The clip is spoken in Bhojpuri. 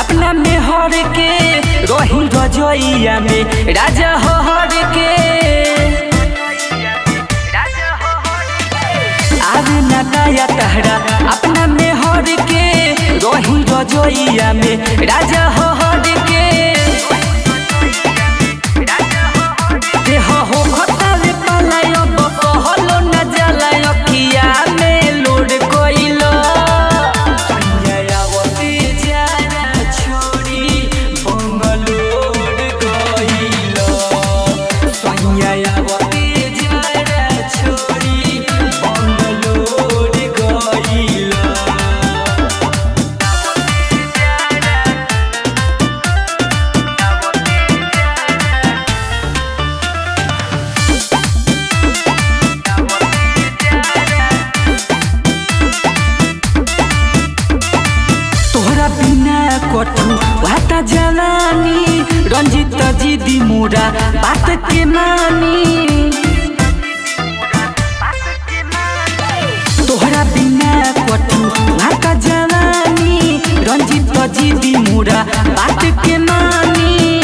अपना में हर के रही रजोइया में राजा हो हर के आवे ना नया तहरा अपना में हर के रही रजोइया में राजा हो हर के देह हो खतावे पलायो कहलो न जलायो किया में लोड कोइलो यायावती जाना छोड़ी बंगलोर गइलो यायावती जाना छोड़ी बंगलोर गइलो तोहरा बिना कठू वाता जवानी रंजित जीदी मोरा बात के मानी तोहरा बिना कठू वाता जवानी रंजित जीदी मोरा बात के मानी